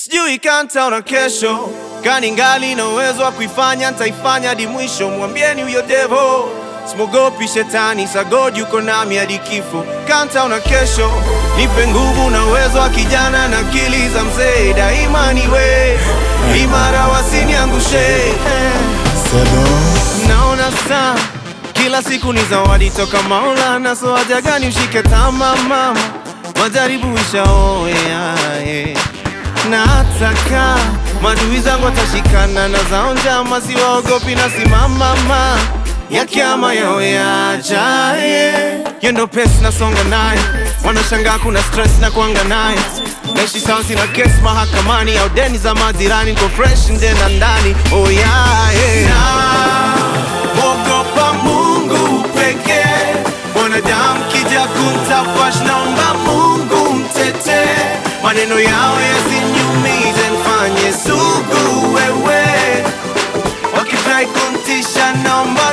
sijui kanta na kesho kani ngali na uwezo wa kuifanya ntaifanya hadi mwisho. Mwambieni huyo devo simogopi shetani, sagodi yuko nami hadi kifo. Kanta na kesho nipe nguvu na uwezo wa kijana na akili za mzee, daima niwe imara, wasiniangushe Naona saa kila siku ni zawadi toka Maulana, so haja gani ushike tama mama, majaribu ishaoea eh. na hataka madui zangu watashikana na zao njama, siwaogopi na simama ma ya kiama yao yajaye yendo pesi nasonga naye, wanashangaa kuna stress na kuanga naye naishi sawa, sina kesi mahakamani au deni za majirani, niko fresh nje na ndani oh yeah, yeah. Mwogopa Mungu pekee, mwanadamu kija kuntafash, naomba Mungu mtete, maneno yao yasiniumize, nifanye sugu wewe, wakitrai kuntisha, naomba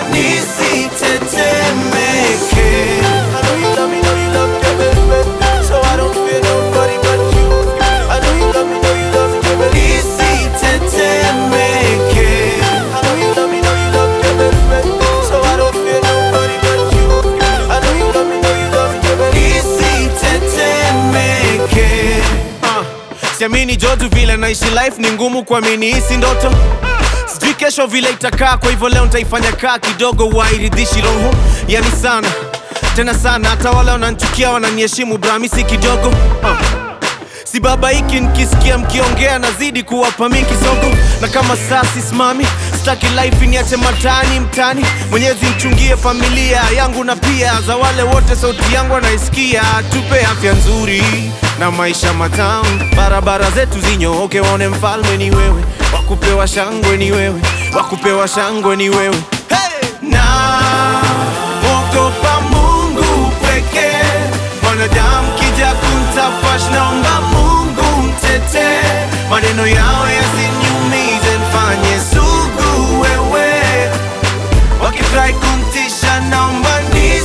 nisitetemeke. I know you love me, know you love me, baby, so I don't fear nobody but you. I know you love me, know you love me, baby, nisitetemeke. I know you love me, know you love me, baby, so I don't fear nobody but you. I know you love me, know you love me, baby, nisitetemeke. Ah, Siamini joju vile naishi life ni ngumu kuamini hisi ndoto sijui kesho vile itakaa, kwa hivyo leo nitaifanya kaa kidogo, wairidhishi roho yani sana tena sana, hata wale wananchukia wananiheshimu brami si kidogo uh. Si baba hiki nikisikia mkiongea nazidi kuwapa mi kisogo, na kama saa sisimami, sitaki life niache matani mtani. Mwenyezi mchungie familia yangu na pia za wale wote sauti yangu wanaisikia, tupe afya nzuri na maisha matamu, barabara zetu zinyooke, waone mfalme ni wewe, wakupewa shangwe ni wewe, wakupewa shangwe ni wewe hey! na mwogopa Mungu pekee, mwanadamu kija kuntafash, naomba Mungu mtete, maneno yao yasiniumize, nifanye sugu wewe, wakitrai kuntisha, naomba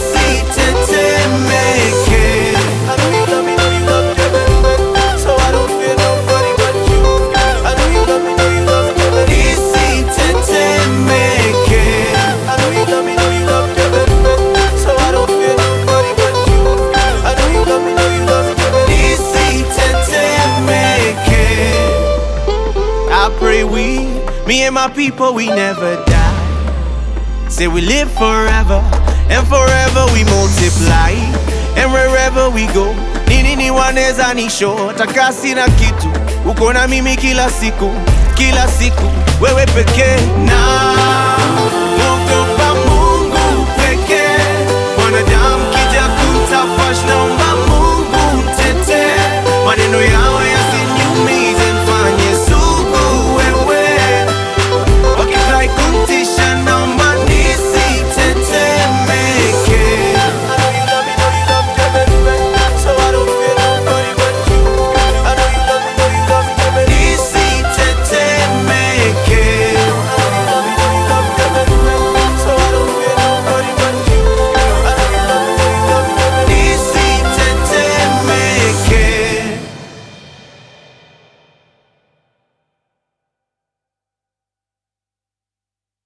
nisitetemeke. I know you love me, know you love me, baby, so I don't fear nobody but you. I know you love me, know you love me, baby, nisitetemeke. I know you love me, know you love me, baby, so I don't fear nobody but you. I know you love me, know you love me, baby, nisitetemeke. I pray we, me and my people, we never die. Say we live forever, and forever we multiply, and wherever we go, nini ni waneza nisho, takasi na kitu, uko na mimi kila siku, kila siku, wewe pekee na